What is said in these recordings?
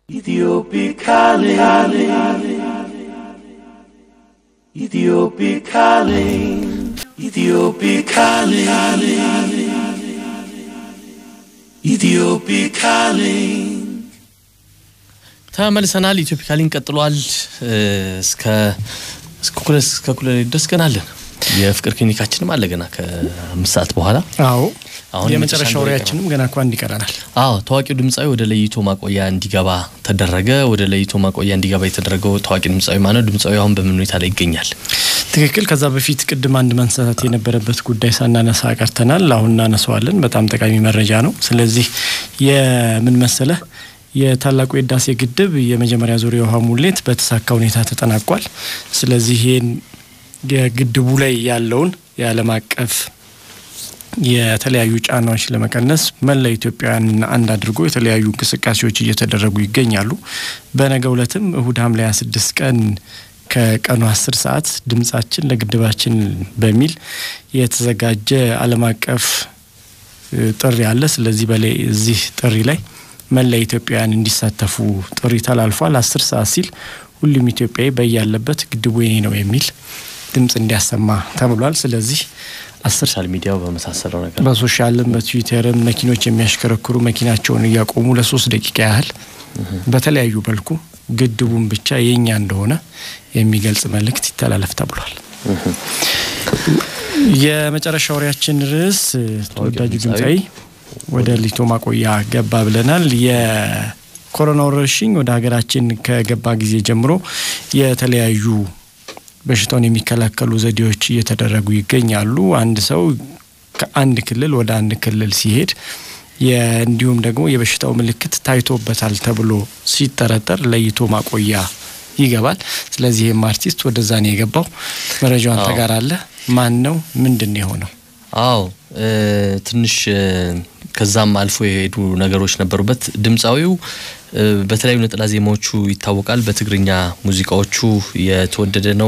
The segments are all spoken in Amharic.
Ethiopic calling. Ethiopic calling. Ethiopic calling. Ethiopic calling. ተመልሰናል። ኢትዮፒካ ሊንክ ቀጥሏል። እስከ እስከ ኩለ እስከ ኩለ ድረስ ገና አለን። የፍቅር ክሊኒካችንም አለ ገና ከአምስት ሰዓት በኋላ። አዎ አሁን የመጨረሻ የመጨረሻ ወሬያችንም ገና እኮ አንድ ይቀረናል። አዎ ታዋቂው ድምፃዊ ወደ ለይቶ ማቆያ እንዲገባ ተደረገ። ወደ ለይቶ ማቆያ እንዲገባ የተደረገው ታዋቂ ድምፃዊ ማነው? ድምፃዊ አሁን በምን ሁኔታ ላይ ይገኛል? ትክክል። ከዛ በፊት ቅድም አንድ ማንሳት የነበረበት ጉዳይ ሳናነሳ ቀርተናል። አሁን እናነሳዋለን። በጣም ጠቃሚ መረጃ ነው። ስለዚህ የምን መሰለህ የታላቁ የህዳሴ ግድብ የመጀመሪያ ዙር የውሃ ሙሌት በተሳካ ሁኔታ ተጠናቋል። ስለዚህ ይህን የግድቡ ላይ ያለውን የዓለም አቀፍ የተለያዩ ጫናዎች ለመቀነስ መላ ኢትዮጵያውያን አንድ አድርጎ የተለያዩ እንቅስቃሴዎች እየተደረጉ ይገኛሉ። በነገው ዕለትም እሁድ ሐምሌ 26 ቀን ከቀኑ 10 ሰዓት ድምጻችን ለግድባችን በሚል የተዘጋጀ ዓለም አቀፍ እ, ጥሪ አለ። ስለዚህ በላይ እዚህ ጥሪ ላይ መላ ኢትዮጵያውያን እንዲሳተፉ ጥሪ ተላልፏል። 10 ሰዓት ሲል ሁሉም ኢትዮጵያዊ በያለበት ግድቡ የኔ ነው የሚል ድምጽ እንዲያሰማ ተብሏል። ስለዚህ አስር ሶሻል ሚዲያው በመሳሰለው ነገር በሶሻልም በትዊተርም መኪኖች የሚያሽከረክሩ መኪናቸውን እያቆሙ ለሶስት ደቂቃ ያህል በተለያዩ መልኩ ግድቡን ብቻ የኛ እንደሆነ የሚገልጽ መልእክት ይተላለፍ ተብሏል። የመጨረሻ ወሬያችን ርዕስ ተወዳጁ ድምፃዊ ድምፃዊ ወደ ሊቶ ማቆያ ገባ ብለናል። የኮሮና ወረርሽኝ ወደ ሀገራችን ከገባ ጊዜ ጀምሮ የተለያዩ በሽታውን የሚከላከሉ ዘዴዎች እየተደረጉ ይገኛሉ። አንድ ሰው ከአንድ ክልል ወደ አንድ ክልል ሲሄድ የ- እንዲሁም ደግሞ የበሽታው ምልክት ታይቶበታል ተብሎ ሲጠረጠር ለይቶ ማቆያ ይገባል። ስለዚህ ይህም አርቲስት ወደዛ ነው የገባው። መረጃውን አዎ። ተጋራለህ። ማን ነው? ምንድን ነው የሆነው? አዎ እ፣ ትንሽ እ፣ ከዛም አልፎ የሄዱ ነገሮች ነበሩበት። ድምፃዊው እ፣ በተለያዩ ነጠላ ዜማዎቹ ይታወቃል። በትግርኛ ሙዚቃዎቹ የተወደደ ነው።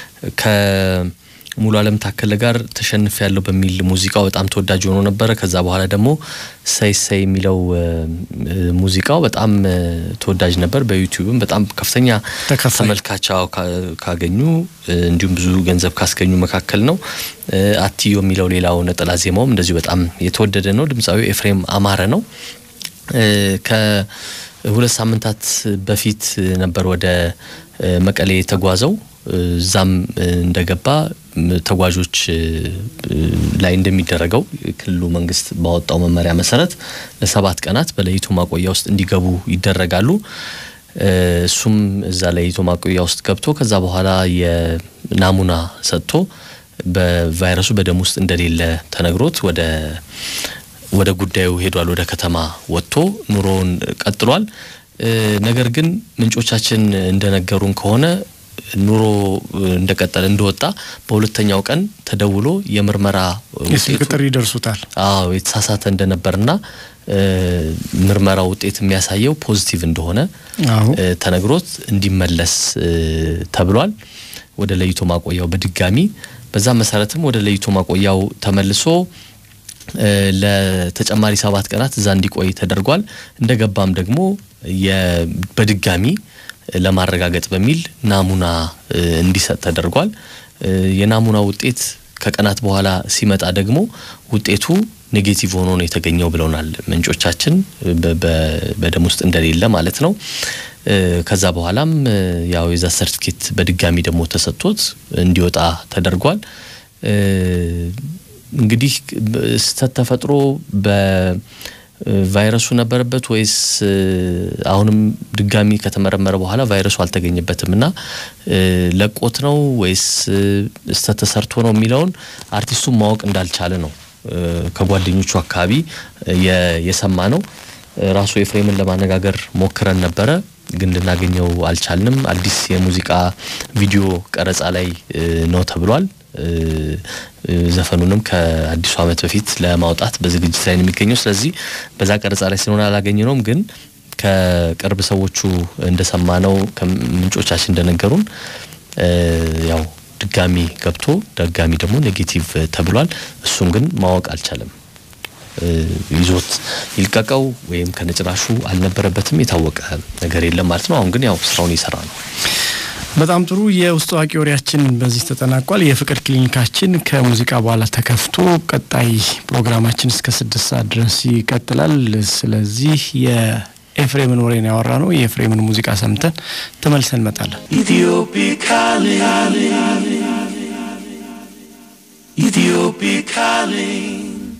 ከሙሉ አለም ታከለ ጋር ተሸንፍ ያለው በሚል ሙዚቃው በጣም ተወዳጅ ሆኖ ነበረ። ከዛ በኋላ ደግሞ ሰይ ሰይ የሚለው እ፣ እ፣ ሙዚቃው በጣም እ፣ ተወዳጅ ነበር። በዩቲዩብም በጣም ከፍተኛ ተከፋይ ተመልካች አዎ፣ ካ- ካገኙ እ፣ እንዲሁም ብዙ ገንዘብ ካስገኙ መካከል ነው። እ፣ አትዮ የሚለው ሌላው ነጠላ ዜማውም እንደዚሁ በጣም የተወደደ ነው። ድምፃዊ ኤፍሬም አማረ ነው። እ፣ ከሁለት ሳምንታት በፊት ነበር ወደ እ፣ መቀሌ የተጓዘው። እ፣ እዛም እ፣ እንደገባ ም፣ ተጓዦች እ፣ እ፣ ላይ እንደሚደረገው የክልሉ መንግስት ባወጣው መመሪያ መሰረት ለሰባት ቀናት በለይቶ ማቆያ ውስጥ እንዲገቡ ይደረጋሉ። እ፣ እሱም እዛ ለይቶ ማቆያ ውስጥ ገብቶ ከዛ በኋላ የናሙና ሰጥቶ በቫይረሱ በደም ውስጥ እንደሌለ ተነግሮት ወደ ወደ ጉዳዩ ሄዷል። ወደ ከተማ ወጥቶ ኑሮውን ቀጥሏል። እ፣ ነገር ግን ምንጮቻችን እንደነገሩን ከሆነ ኑሮ እንደቀጠለ እንደወጣ በሁለተኛው ቀን ተደውሎ የምርመራ የስልክ ውጤቱ ጥሪ ይደርሱታል። አዎ የተሳሳተ እንደነበርና እ፣ ምርመራ ውጤት የሚያሳየው ፖዚቲቭ እንደሆነ አዎ እ፣ ተነግሮት እንዲመለስ እ፣ ተብሏል ወደ ለይቶ ማቆያው በድጋሚ በዛ መሰረትም ወደ ለይቶ ማቆያው ተመልሶ እ፣ ለተጨማሪ ሰባት ቀናት እዛ እንዲቆይ ተደርጓል። እንደገባም ደግሞ የ- በድጋሚ ለማረጋገጥ በሚል ናሙና እ፣ እንዲሰጥ ተደርጓል። እ፣ የናሙና ውጤት ከቀናት በኋላ ሲመጣ ደግሞ ውጤቱ ኔጌቲቭ ሆኖ ነው የተገኘው ብለውናል ምንጮቻችን በ- በ- በደም ውስጥ እንደሌለ ማለት ነው። እ፣ ከዛ በኋላም እ፣ ያው የዛ ሰርቲፊኬት በድጋሚ ደግሞ ተሰጥቶት እንዲወጣ ተደርጓል። እ፣ እንግዲህ ስህተት ተፈጥሮ በቫይረሱ ነበረበት ወይስ እ፣ አሁንም ድጋሚ ከተመረመረ በኋላ ቫይረሱ አልተገኘበትም እና እ፣ ለቆት ነው ወይስ እ፣ ስህተት ተሰርቶ ነው የሚለውን አርቲስቱን ማወቅ እንዳልቻለ ነው እ፣ ከጓደኞቹ አካባቢ የ- የሰማ ነው። እ፣ ራሱ ኤፍሬምን ለማነጋገር ሞክረን ነበረ ግን ልናገኘው አልቻልንም። አዲስ የሙዚቃ ቪዲዮ ቀረጻ ላይ እ፣ ነው ተብሏል። እ፣ እ፣ ዘፈኑንም ከአዲሱ ዓመት በፊት ለማውጣት በዝግጅት ላይ ነው የሚገኘው። ስለዚህ በዛ ቀረጻ ላይ ስለሆነ አላገኘነውም። ግን ከቅርብ ሰዎቹ እንደሰማነው ከምንጮቻችን እንደነገሩን እ፣ ያው ድጋሚ ገብቶ ድጋሚ ደግሞ ኔጌቲቭ ተብሏል። እሱን ግን ማወቅ አልቻለም። ይዞት ይልቀቀው ወይም ከነጭራሹ አልነበረበትም የታወቀ ነገር የለም ማለት ነው። አሁን ግን ያው ስራውን እየሰራ ነው። በጣም ጥሩ። የውስጥ አዋቂ ወሬያችን በዚህ ተጠናቋል። የፍቅር ክሊኒካችን ከሙዚቃ በኋላ ተከፍቶ ቀጣይ ፕሮግራማችን እስከ ስድስት ሰዓት ድረስ ይቀጥላል። ስለዚህ የኤፍሬምን ወሬ ነው ያወራ ነው። የኤፍሬምን ሙዚቃ ሰምተን ተመልሰን እንመጣለን። Ethiopic calling. Ethiopic calling.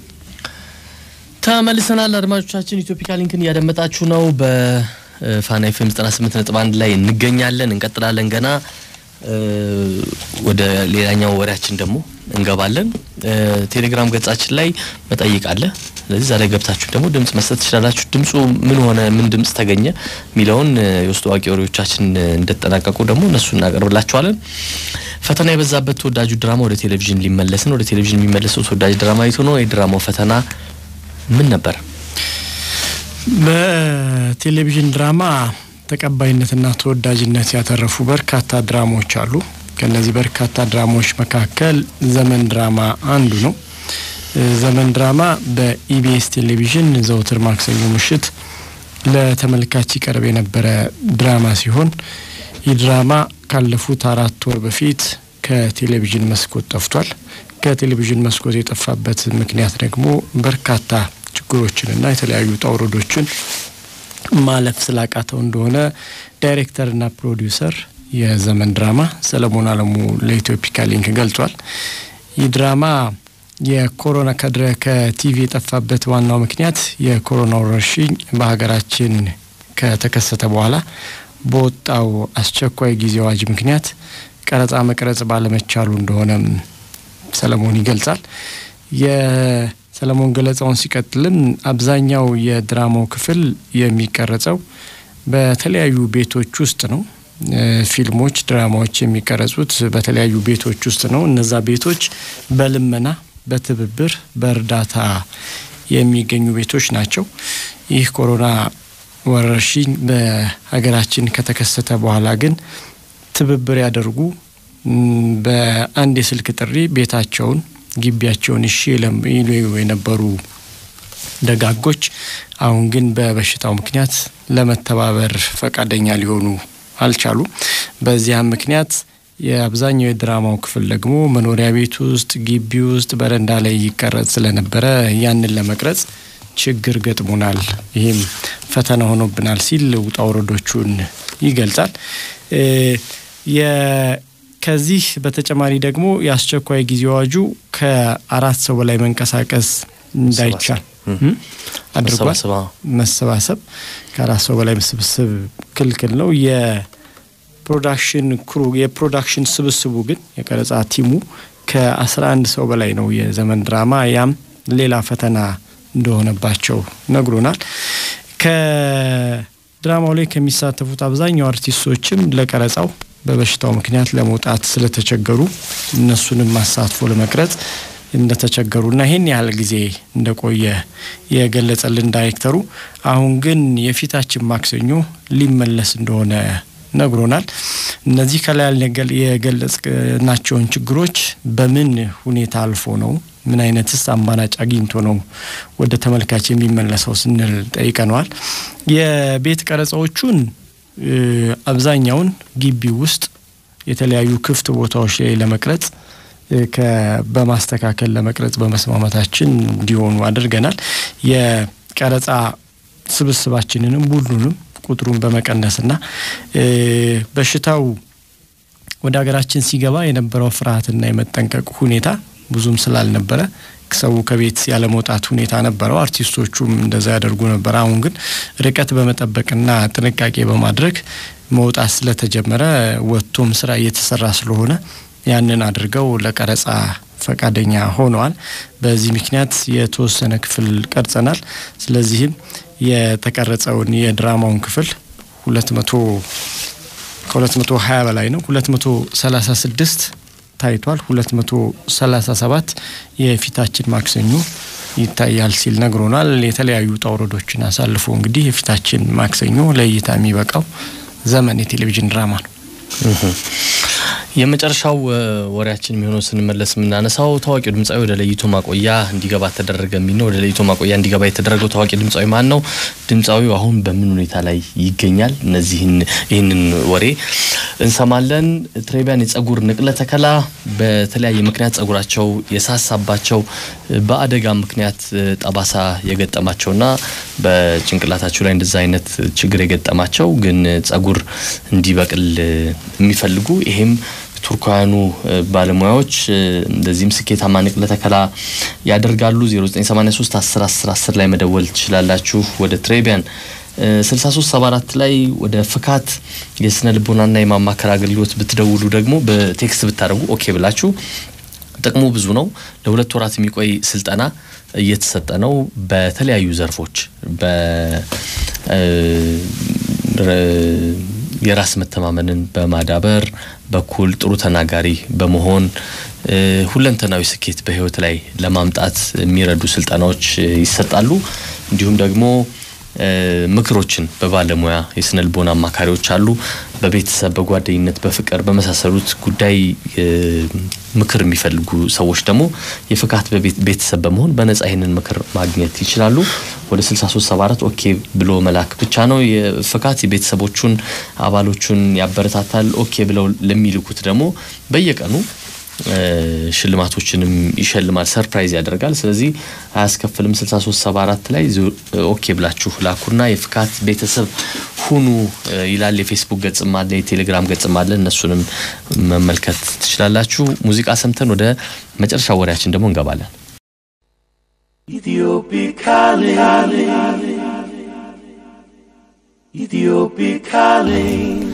ተመልሰናል አድማጮቻችን። ኢትዮፒካ ሊንክን እያደመጣችሁ ነው። በፋና ኤፍኤም 98 ነጥብ አንድ ላይ እንገኛለን። እንቀጥላለን። ገና ወደ ሌላኛው ወሬያችን ደግሞ እንገባለን። ቴሌግራም ገጻችን ላይ መጠይቅ አለ። ስለዚህ ዛሬ ገብታችሁ ደግሞ ድምጽ መስጠት ትችላላችሁ። ድምፁ ምን ሆነ፣ ምን ድምጽ ተገኘ የሚለውን የውስጥ አዋቂ ወሬዎቻችን እንደተጠናቀቁ ደግሞ እነሱ እናቀርብላችኋለን። ፈተና የበዛበት ተወዳጁ ድራማ ወደ ቴሌቪዥን ሊመለስ ነው። ወደ ቴሌቪዥን የሚመለሰው ተወዳጅ ድራማ የቱ ነው? የድራማው ፈተና ምን ነበር? በቴሌቪዥን ድራማ ተቀባይነትና ተወዳጅነት ያተረፉ በርካታ ድራማዎች አሉ። ከነዚህ በርካታ ድራማዎች መካከል ዘመን ድራማ አንዱ ነው። ዘመን ድራማ በኢቢኤስ ቴሌቪዥን ዘውትር ማክሰኞ ምሽት ለተመልካች ይቀርብ የነበረ ድራማ ሲሆን ይህ ድራማ ካለፉት አራት ወር በፊት ከቴሌቪዥን መስኮት ጠፍቷል። ከቴሌቪዥን መስኮት የጠፋበት ምክንያት ደግሞ በርካታ ችግሮችንና የተለያዩ ውጣ ውረዶችን ማለፍ ስላቃተው እንደሆነ ዳይሬክተርና ፕሮዲውሰር የዘመን ድራማ ሰለሞን አለሙ ለኢትዮፒካ ሊንክ ገልጿል። ይህ ድራማ የኮሮና ከድረ ከቲቪ የጠፋበት ዋናው ምክንያት የኮሮና ወረርሽኝ በሀገራችን ከተከሰተ በኋላ በወጣው አስቸኳይ ጊዜ አዋጅ ምክንያት ቀረጻ መቅረጽ ባለመቻሉ እንደሆነም ሰለሞን ይገልጻል። የሰለሞን ገለጻውን ሲቀጥልም አብዛኛው የድራማው ክፍል የሚቀረጸው በተለያዩ ቤቶች ውስጥ ነው። ፊልሞች፣ ድራማዎች የሚቀረጹት በተለያዩ ቤቶች ውስጥ ነው። እነዛ ቤቶች በልመና በትብብር በእርዳታ የሚገኙ ቤቶች ናቸው። ይህ ኮሮና ወረርሽኝ በሀገራችን ከተከሰተ በኋላ ግን ትብብር ያደርጉ በአንድ የስልክ ጥሪ ቤታቸውን ግቢያቸውን እሺ ይሉ የነበሩ ደጋጎች አሁን ግን በበሽታው ምክንያት ለመተባበር ፈቃደኛ ሊሆኑ አልቻሉም። በዚያም ምክንያት የአብዛኛው የድራማው ክፍል ደግሞ መኖሪያ ቤት ውስጥ፣ ግቢ ውስጥ፣ በረንዳ ላይ ይቀረጽ ስለነበረ ያንን ለመቅረጽ ችግር ገጥሞናል፣ ይህም ፈተና ሆኖብናል ሲል ውጣ ውረዶቹን ይገልጻል። ከዚህ በተጨማሪ ደግሞ የአስቸኳይ ጊዜ አዋጁ ከአራት ሰው በላይ መንቀሳቀስ እንዳይቻል አድርጓል። መሰባሰብ ከአራት ሰው በላይ ስብስብ ክልክል ነው። የፕሮዳክሽን ክሩ የፕሮዳክሽን ስብስቡ ግን የቀረጻ ቲሙ ከአስራ አንድ ሰው በላይ ነው የዘመን ድራማ ያም ሌላ ፈተና እንደሆነባቸው ነግሮናል። ከድራማው ላይ ከሚሳተፉት አብዛኛው አርቲስቶችም ለቀረጻው በበሽታው ምክንያት ለመውጣት ስለተቸገሩ እነሱንም ማሳትፎ ለመቅረጽ እንደተቸገሩና ይህን ያህል ጊዜ እንደቆየ የገለጸልን ዳይሬክተሩ አሁን ግን የፊታችን ማክሰኞ ሊመለስ እንደሆነ ነግሮናል። እነዚህ ከላይ የገለጽናቸውን ችግሮች በምን ሁኔታ አልፎ ነው ምን አይነትስ አማራጭ አግኝቶ ነው ወደ ተመልካች የሚመለሰው ስንል ጠይቀነዋል። የቤት ቀረጻዎቹን አብዛኛውን ግቢ ውስጥ የተለያዩ ክፍት ቦታዎች ላይ ለመቅረጽ በማስተካከል ለመቅረጽ በመስማማታችን እንዲሆኑ አድርገናል። የቀረጻ ስብስባችንንም ሁሉንም ቁጥሩን በመቀነስና በሽታው ወደ ሀገራችን ሲገባ የነበረው ፍርሃትና የመጠንቀቅ ሁኔታ ብዙም ስላልነበረ ሰው ከቤት ያለመውጣት ሁኔታ ነበረው። አርቲስቶቹም እንደዛ ያደርጉ ነበር። አሁን ግን ርቀት በመጠበቅና ጥንቃቄ በማድረግ መውጣት ስለተጀመረ ወጥቶም ስራ እየተሰራ ስለሆነ ያንን አድርገው ለቀረጻ ፈቃደኛ ሆነዋል። በዚህ ምክንያት የተወሰነ ክፍል ቀርጸናል። ስለዚህም የተቀረጸውን የድራማውን ክፍል ሁለት መቶ ከሁለት መቶ ሀያ በላይ ነው ሁለት መቶ ሰላሳ ስድስት ታይቷል። ሁለት መቶ ሰላሳ ሰባት የፊታችን ማክሰኞ ይታያል ሲል ነግሮናል። የተለያዩ ውጣ ውረዶችን አሳልፎ እንግዲህ የፊታችን ማክሰኞ ለእይታ የሚበቃው ዘመን የቴሌቪዥን ድራማ ነው። የመጨረሻው ወሬያችን የሚሆነው ስንመለስ የምናነሳው ታዋቂው ድምፃዊ ወደ ለይቶ ማቆያ እንዲገባ ተደረገ የሚል ነው። ወደ ለይቶ ማቆያ እንዲገባ የተደረገው ታዋቂ ድምፃዊ ማን ነው? ድምፃዊው አሁን በምን ሁኔታ ላይ ይገኛል? እነዚህን ይህንን ወሬ እንሰማለን። ትሬቢያን የጸጉር ንቅለ ተከላ በተለያየ ምክንያት ጸጉራቸው የሳሳባቸው በአደጋ ምክንያት ጠባሳ የገጠማቸውና በጭንቅላታቸው ላይ እንደዛ አይነት ችግር የገጠማቸው ግን ጸጉር እንዲበቅል የሚፈልጉ ይሄም ቱርካውያኑ ባለሙያዎች እንደዚህም ስኬታማ ንቅለ ተከላ ያደርጋሉ። 0983 10 10 10 ላይ መደወል ትችላላችሁ። ወደ ትሬቢያን 6374 ላይ ወደ ፍካት የስነ ልቦናና የማማከር አገልግሎት ብትደውሉ ደግሞ በቴክስት ብታደርጉ ኦኬ ብላችሁ ጥቅሙ ብዙ ነው። ለሁለት ወራት የሚቆይ ስልጠና እየተሰጠ ነው። በተለያዩ ዘርፎች የራስ መተማመንን በማዳበር በኩል ጥሩ ተናጋሪ በመሆን ሁለንተናዊ ስኬት በህይወት ላይ ለማምጣት የሚረዱ ስልጠናዎች ይሰጣሉ። እንዲሁም ደግሞ ምክሮችን በባለሙያ የስነ ልቦና አማካሪዎች አሉ። በቤተሰብ፣ በጓደኝነት፣ በፍቅር በመሳሰሉት ጉዳይ ምክር የሚፈልጉ ሰዎች ደግሞ የፍካት ቤተሰብ በመሆን በነጻ ይህንን ምክር ማግኘት ይችላሉ። ወደ 6374 ኦኬ ብሎ መላክ ብቻ ነው። የፍካት የቤተሰቦቹን አባሎቹን ያበረታታል። ኦኬ ብለው ለሚልኩት ደግሞ በየቀኑ ሽልማቶችንም ይሸልማል፣ ሰርፕራይዝ ያደርጋል። ስለዚህ አያስከፍልም። 6374 ላይ ኦኬ ብላችሁ ላኩና የፍካት ቤተሰብ ሁኑ ይላል። የፌስቡክ ገጽም አለ፣ የቴሌግራም ገጽም አለ። እነሱንም መመልከት ትችላላችሁ። ሙዚቃ ሰምተን ወደ መጨረሻ ወሬያችን ደግሞ እንገባለን። Ethiopic calling. Ethiopic calling.